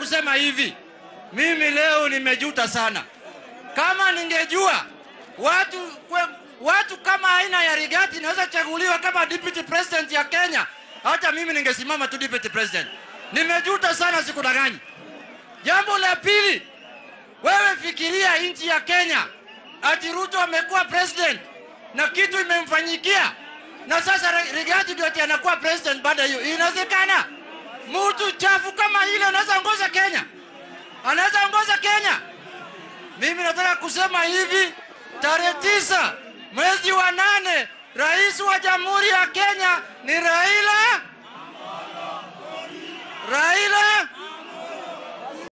kusema hivi, mimi leo nimejuta sana. Kama ningejua watu kwe, watu kama aina ya Rigati naweza chaguliwa kama deputy president ya Kenya, hata mimi ningesimama tu deputy president. Nimejuta sana, sikudanganyi. Jambo la pili, wewe fikiria nchi ya Kenya, ati Ruto amekuwa president na kitu imemfanyikia, na sasa Rigathi ndio ati anakuwa president baada hiyo. Inawezekana? Mtu chafu kama ile anaweza ongoza Kenya? Anaweza ongoza Kenya? Mimi nataka kusema hivi, tarehe tisa mwezi wa nane, rais wa jamhuri ya Kenya ni Raila Raila